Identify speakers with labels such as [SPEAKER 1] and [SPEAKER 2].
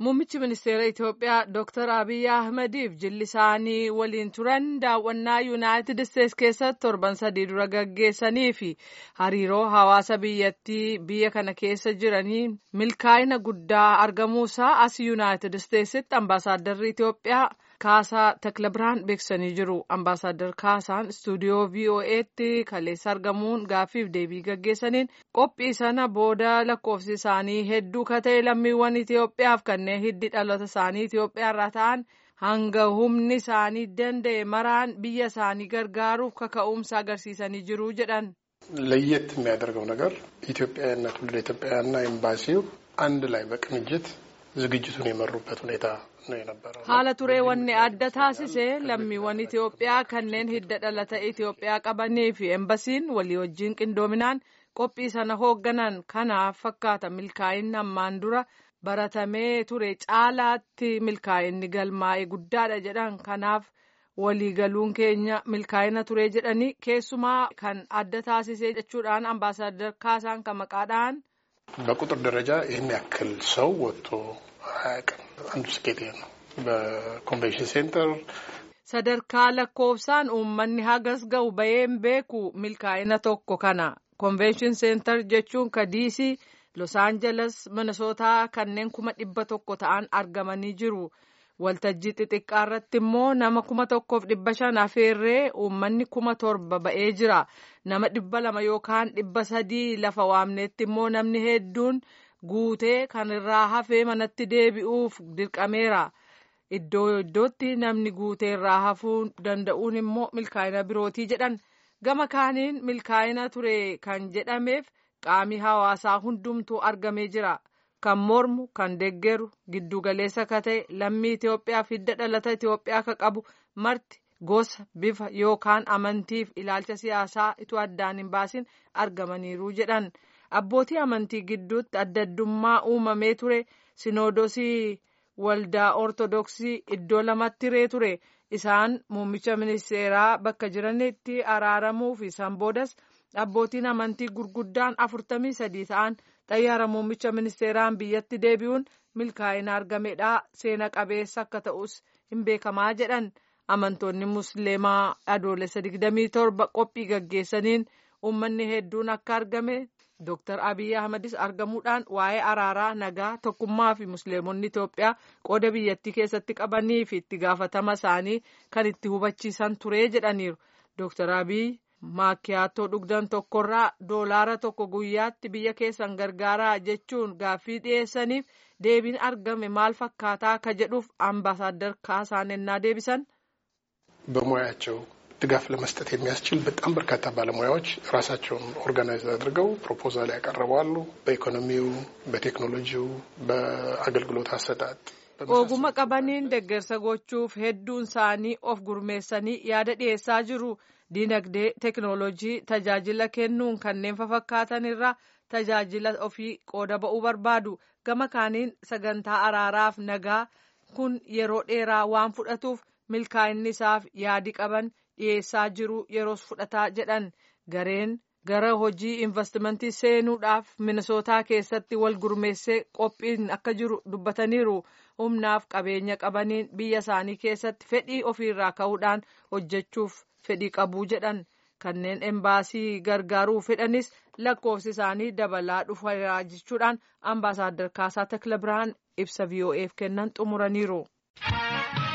[SPEAKER 1] Muummichi ministeera Itoophiyaa Dr. Abiy Ahmediif jilli isaanii waliin turan daawwannaa Yuunaayitid Isteets keessatti torban sadii dura gaggeessanii fi hariiroo hawaasa biyyattii biyya kana keessa jiranii milkaa'ina guddaa argamuusaa as Yuunaayitid Isteetsitti ambaasaaddarri Itoophiyaa Kaasaa Taklabiraan beeksisanii jiru. Ambaasaadar Kaasaan istuudiyoo VOA'tti kaleessa argamuun gaaffiif deebii gaggeessaniin qophii sana booda lakkoofsi isaanii hedduu ka ta'e lammiiwwan Itoophiyaaf kanneen hiddi dhaloota isaanii Itoophiyaa irraa ta'an hanga humni isaanii danda'e maraan biyya isaanii gargaaruuf kaka'umsa agarsiisanii jiru jedhan.
[SPEAKER 2] ለየት የሚያደርገው ነገር ኢትዮጵያውያንና ትውልደ ኢትዮጵያውያንና ኤምባሲው አንድ ላይ በቅንጅት ዝግጅቱን የመሩበት ሁኔታ ነው የነበረው።
[SPEAKER 1] haala turee wanni adda taasise lammiiwwan Itoophiyaa kanneen hidda dhalata Itoophiyaa qabanii fi embasiin walii wajjin qindoominaan qophii sana hoogganan kanaaf fakkaata milkaa'inni ammaan dura baratamee ture caalaatti milkaa'inni galmaa'e guddaadha jedhan kanaaf waliigaluun keenya milkaa'ina ture jedhanii keessumaa kan adda taasise jechuudhaan ambaasaadar kaasaan kan maqaadhaan
[SPEAKER 2] በቁጥር ደረጃ ይህን ያክል ሰው ወጥቶ አያውቅም። አንዱ ስኬት ይሄ ነው። በኮንቬንሽን ሴንተር
[SPEAKER 1] sadarkaa lakkoofsaan uummanni hagas ga'u baheen beeku milkaa'ina tokko kana konvenshin seentar jechuun ka diisii los aangeles minisootaa kanneen kuma dhibba tokko ta'an argamanii jiru waltajjii xixiqqaa irratti immoo nama kuma tokkoof dhibba shan afeerree uummanni kuma torba ba'ee jira nama dhibba lama yookaan dhibba sadii lafa waamneetti immoo namni hedduun guutee kan irraa hafee manatti deebi'uuf dirqameera. iddoo iddootti namni guutee irraa hafuu danda'uun immoo milkaa'ina birootii jedhan gama kaaniin milkaa'ina ture kan jedhameef qaamii hawaasaa hundumtuu argamee jira kan mormu kan deggeru giddugaleessa ka ta'e lammii Itoophiyaaf hidda dhalata Itoophiyaa ka qabu marti gosa bifa yookaan amantiif ilaalcha siyaasaa itoo addaan hin baasin argamaniiru jedhan abbootii amantii gidduutti adda addummaa uumamee ture sinoodosii. waldaa ortodoksii iddoo lamatti hiree ture isaan muummicha ministeeraa bakka jiranitti araaramuu fi isaan boodas abbootiin amantii gurguddaan afurtamii sadii ta'an xayyaara muummicha ministeeraan biyyatti deebi'uun milkaa'ina argamedha seena qabeessa akka ta'us hin beekamaa jedhan amantoonni musliimaa adoolessa digdamii torba qophii gaggeessaniin uummanni hedduun akka argame. Dooktar Abiy Ahmedis argamuudhaan waa'ee araaraa nagaa tokkummaa fi musliimonni Itoophiyaa qooda biyyattii keessatti qabanii fi itti gaafatama isaanii kan itti hubachiisan ture jedhaniiru. Dooktar Abiy maakiyaattoo dhugdan tokkorraa doolaara tokko guyyaatti biyya keessan gargaaraa jechuun gaaffii dhiyeessaniif deebiin argame maal fakkaataa akka jedhuuf ambaasaadar Kaasaan ennaa deebisan.
[SPEAKER 2] በሙያቸው ድጋፍ ለመስጠት የሚያስችል በጣም በርካታ ባለሙያዎች ራሳቸውን ኦርጋናይዝ አድርገው ፕሮፖዛል ያቀረባሉ። በኢኮኖሚው፣ በቴክኖሎጂው፣ በአገልግሎት አሰጣጥ
[SPEAKER 1] oguma qabaniin deggersa gochuuf hedduun isaanii of gurmeessanii yaada dhiyeessaa jiru diinagdee teknoolojii tajaajila kennuun kanneen fafakkaatan irraa tajaajila ofii qooda ba'uu barbaadu gama kaaniin sagantaa araaraaf nagaa kun yeroo dheeraa waan fudhatuuf milkaa'inni isaaf yaadi qaban dhiyeessaa jiru yeroos fudhataa jedhan gareen gara hojii investimentii seenuudhaaf minisootaa keessatti wal gurmeessee qophiin akka jiru dubbataniiru humnaaf qabeenya qabaniin biyya isaanii keessatti fedhii ofiirraa ka'uudhaan hojjechuuf fedhii qabuu jedhan kanneen embaasii gargaaruu fedhanis lakkoofsi isaanii dabalaa dhufeera jechuudhaan ambaasaadar Kaasaa Takla Birhaan ibsa VOA'f kennan xumuraniiru.